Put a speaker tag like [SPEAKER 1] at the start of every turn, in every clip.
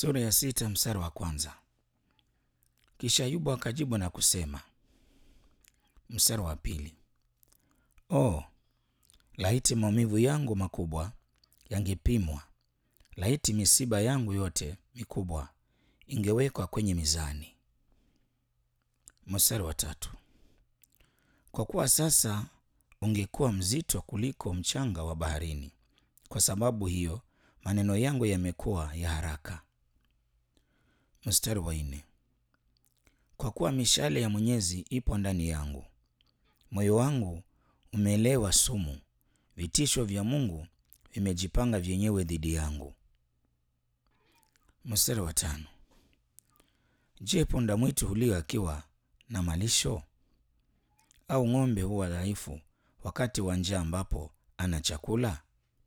[SPEAKER 1] Sura ya sita mstari wa kwanza. Kisha Ayubu akajibu na kusema, mstari wa pili, oh, laiti maumivu yangu makubwa yangepimwa, laiti misiba yangu yote mikubwa ingewekwa kwenye mizani. Mstari wa tatu, kwa kuwa sasa ungekuwa mzito kuliko mchanga wa baharini, kwa sababu hiyo maneno yangu yamekuwa ya haraka. Mstari wa nne, kwa kuwa mishale ya Mwenyezi ipo ndani yangu, moyo wangu umeelewa sumu, vitisho vya Mungu vimejipanga vyenyewe dhidi yangu. Mstari wa tano, je, punda mwitu hulia akiwa na malisho, au ng'ombe huwa dhaifu wakati wa njaa ambapo ana chakula?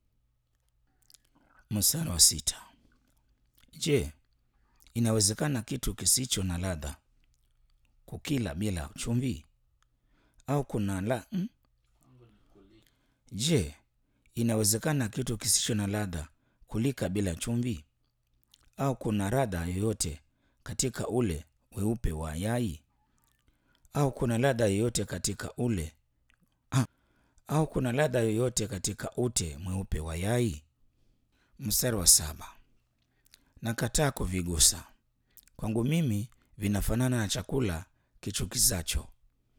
[SPEAKER 1] Mstari wa sita, je, inawezekana kitu kisicho na ladha kukila bila chumvi? Au kuna la hmm? Je, inawezekana kitu kisicho na ladha kulika bila chumvi? Au kuna ladha yoyote katika ule weupe wa yai? Au kuna ladha yoyote katika ule ah, au kuna ladha yoyote katika ute mweupe wa yai? Mstari wa saba, nakataa kuvigusa, kwangu mimi vinafanana na chakula kichukizacho.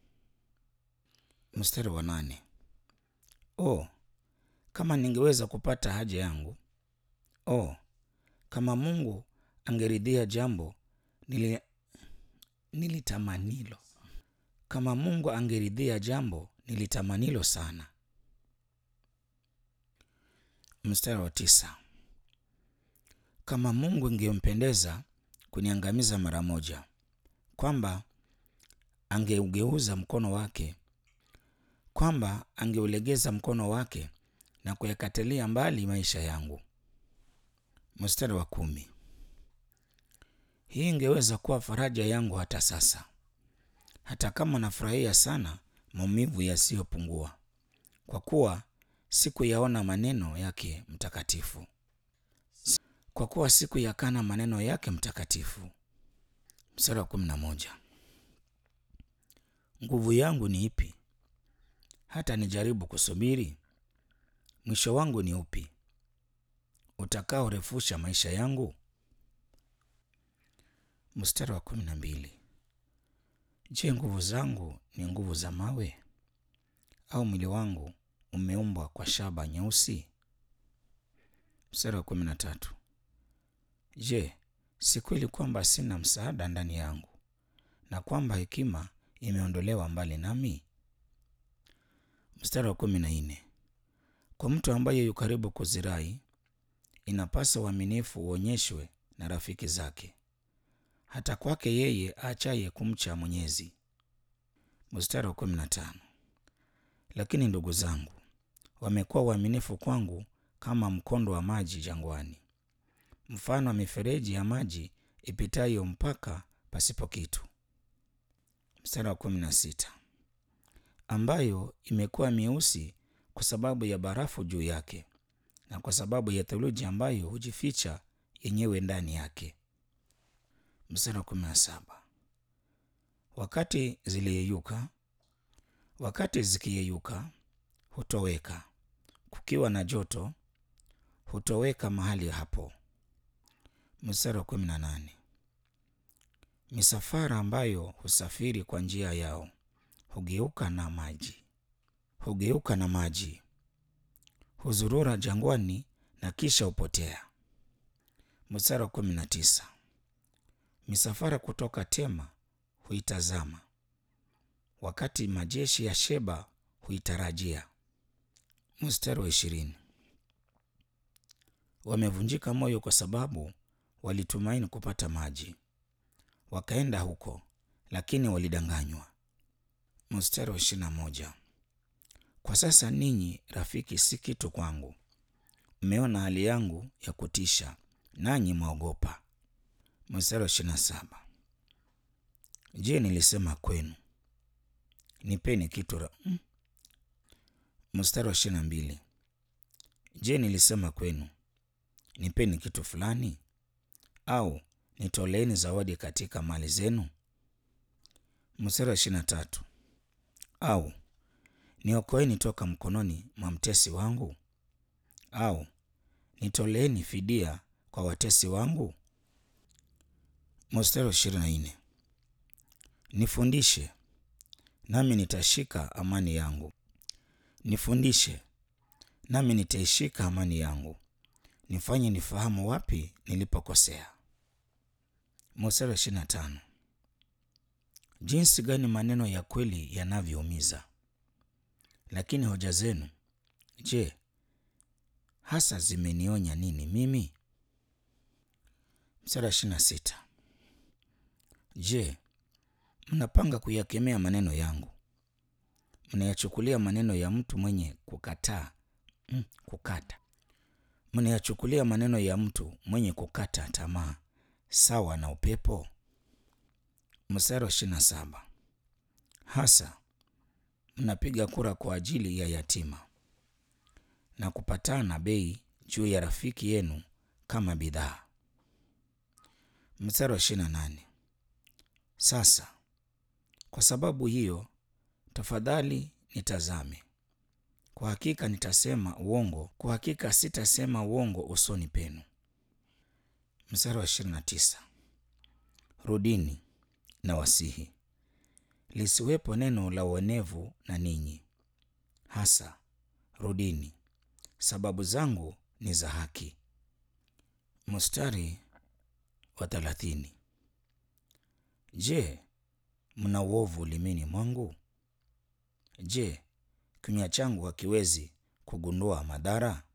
[SPEAKER 1] Mstari wa nane, oh, kama ningeweza kupata haja yangu, oh, kama Mungu angeridhia jambo nili, nilitamanilo, kama Mungu angeridhia jambo nilitamanilo sana. Mstari wa tisa, kama Mungu ingempendeza kuniangamiza mara moja, kwamba angeugeuza mkono wake, kwamba angeulegeza mkono wake na kuyakatilia mbali maisha yangu. Mstari wa kumi, hii ingeweza kuwa faraja yangu hata sasa, hata kama nafurahia sana maumivu yasiyopungua, kwa kuwa sikuyaona maneno yake mtakatifu, kwa kuwa sikuyakana maneno yake mtakatifu. Mstari wa kumi na moja, nguvu yangu ni ipi hata nijaribu kusubiri? Mwisho wangu ni upi utakaorefusha maisha yangu? Mstari wa kumi na mbili, je, nguvu zangu ni nguvu za mawe, au mwili wangu umeumbwa kwa shaba nyeusi? Mstari wa kumi na tatu, je, si kweli kwamba sina msaada ndani yangu na kwamba hekima imeondolewa mbali nami? Mstari wa kumi na nne, kwa mtu ambaye yu karibu kuzirai, inapasa uaminifu uonyeshwe na rafiki zake, hata kwake yeye aachaye kumcha Mwenyezi. Mstari wa kumi na tano, lakini ndugu zangu wamekuwa waaminifu kwangu kama mkondo wa maji jangwani, mfano wa mifereji ya maji ipitayo mpaka pasipo kitu. Mstari wa kumi na sita, ambayo imekuwa mieusi kwa sababu ya barafu juu yake na kwa sababu ya theluji ambayo hujificha yenyewe ndani yake. Mstari wa kumi na saba, wakati ziliyeyuka, wakati zikiyeyuka hutoweka, kukiwa na joto hutoweka mahali hapo. Mstari wa kumi na nane, misafara ambayo husafiri kwa njia yao hugeuka na maji, hugeuka na maji, huzurura jangwani na kisha hupotea. Mstari wa kumi na tisa, misafara kutoka Tema huitazama, wakati majeshi ya Sheba huitarajia. Mstari wa ishirini, wamevunjika moyo kwa sababu walitumaini kupata maji, wakaenda huko lakini walidanganywa. Mstari wa ishirini na moja, kwa sasa ninyi rafiki si kitu kwangu, mmeona hali yangu ya kutisha nanyi mwaogopa. Mstari wa ishirini na saba, je, nilisema kwenu nipeni kitu ra... hmm? Mstari wa ishirini na mbili, je, nilisema kwenu nipeni kitu fulani, au nitoleeni zawadi katika mali zenu? Mstari wa ishirini na tatu au niokoeni toka mkononi mwa mtesi wangu, au nitoleeni fidia kwa watesi wangu? Mstari wa ishirini na nne nifundishe nami nitashika amani yangu, nifundishe nami nitaishika amani yangu, nifanye nifahamu wapi nilipokosea. Mstari wa ishirini na tano jinsi gani maneno ya kweli yanavyoumiza! Lakini hoja zenu, je, hasa zimenionya nini mimi? Mstari wa ishirini na sita je, mnapanga kuyakemea maneno yangu? Mnayachukulia maneno ya mtu mwenye kukataa mm, kukata mnayachukulia maneno ya mtu mwenye kukata tamaa sawa na upepo? Mstari wa ishirini na saba hasa mnapiga kura kwa ajili ya yatima na kupatana bei juu ya rafiki yenu kama bidhaa. Mstari wa ishirini na nane sasa kwa sababu hiyo, tafadhali nitazame. Kwa hakika nitasema uongo, kwa hakika sitasema uongo usoni penu. Mstari wa ishirini na tisa rudini na wasihi, lisiwepo neno la uonevu na ninyi. Hasa rudini, sababu zangu ni za haki. Mstari wa thelathini je, mna uovu ulimini mwangu? Je, kinywa changu hakiwezi kugundua madhara?